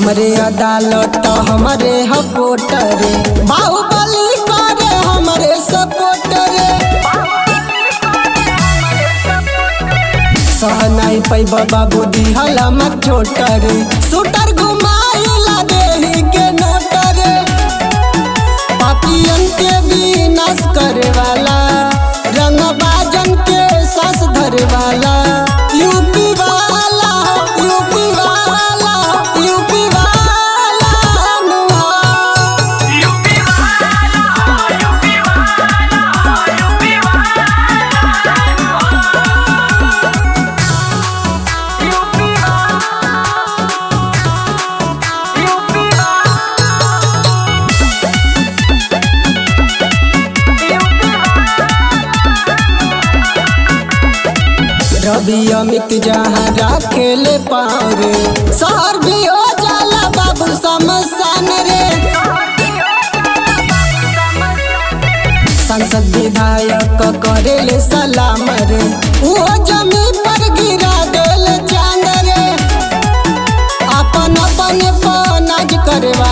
हमरे अदालत हमरे हकोट रे बाहुबली करे हमरे सपोर्ट रे सह नहीं पैब बाबू दिहला मत छोट रे शूटर घुमाइला देही के नोट रे पापियन के विनाश करे वाला रंगबाजन के सास धरे वाला यूपी वाला यूपी वाला यूपी वाला अनुहा। रवि अमित जहाँ राखेले पाँव रे शहर भी हो जाला बाबू समसान रे संसद विधायक करेले सलाम रे वो जमी पर गिरा देले चांद रे अपन अपन पनाज करे